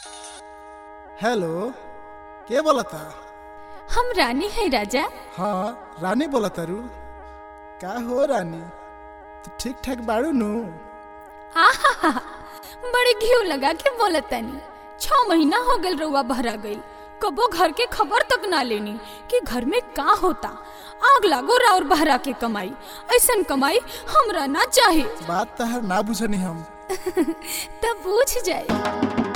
hello के बोलता हम रानी है राजा हाँ रानी बोलता रू का हो रानी तू ठीक ठाक बाड़ू नु आहा बड़े घीव लगा के बोलतानी छ महीना हो गल रउआ भरा गई कबो घर के खबर तक ना लेनी कि घर में का होता आग लागो राउर बहरा के कमाई ऐसन कमाई हमरा ना चाहे बात तहर ना बुझनी हम तब पूछ जाए